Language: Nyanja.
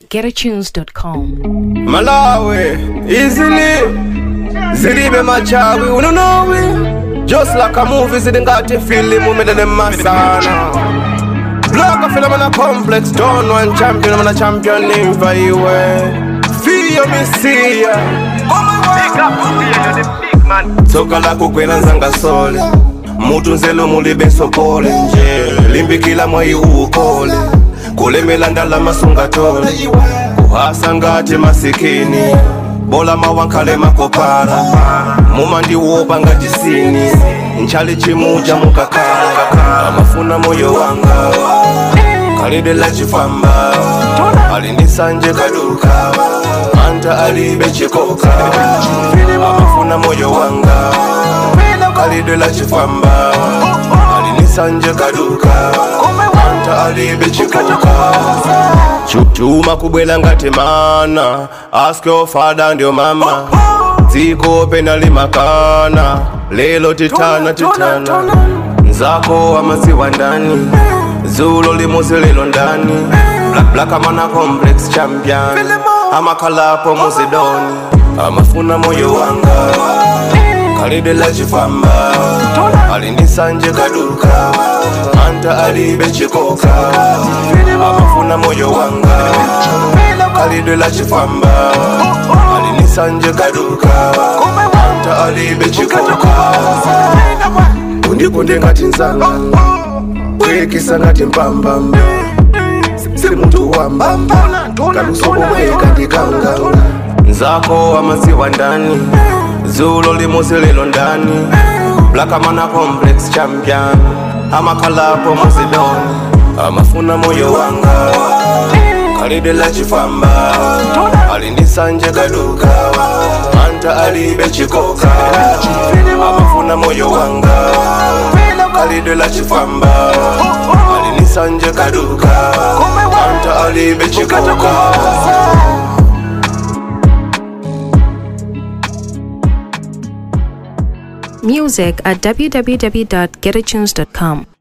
getatunes.com. Malawi, easily. Zilibe machawi, you know it. Just like a movie, zidingati film, umedele masana. Block a film on a complex, don't one champion, I'm a champion in Vaiwe. Feel me see ya. Soka la kukwela nzanga sole mutu nzelo mulibe sopole nje limbikila mwai uukole kulemela ndala masunga tole kuhasa ngati masikini bola mawankale makopala muma ndiwopa ngati sini nchali chimuja mukakala amafuna moyo wanga kalide la chifamba alinisanje kaduka anta alibe chikoka amafuna moyo wanga kalide la chifamba alinisanje kaduka anta alibe chikoka Chu- chuma kubwela ngati mana ask your father ndio mama dziko penali makana lelo titana titana nzako amaziwa ndani zulo limuzi lelo ndani Black, black amana complex champion amakhalapo muzidoni amafuna moyo wanga kalide la chifamba alinisanje kaduka anta alibe chikoka amafuna moyo wanga kalide la chifamba alinisanje kaduka anta alibe chikoka undikunde ngati nzanga kwekisa ngati mpambamba sili muntu wamba kalusomomweka ndikanga nzako amaziwa ndani zulo limuzi lelo ndani blakamana complex champion amakhalapo muzidoni amafuna moyo wanga kalide la chifamba alinisanje kaduka anta alibe chikoka amafuna moyo wanga kalide la chifamba alinisanje kaduka anta alibe chikoka Music at www.getatunes.com.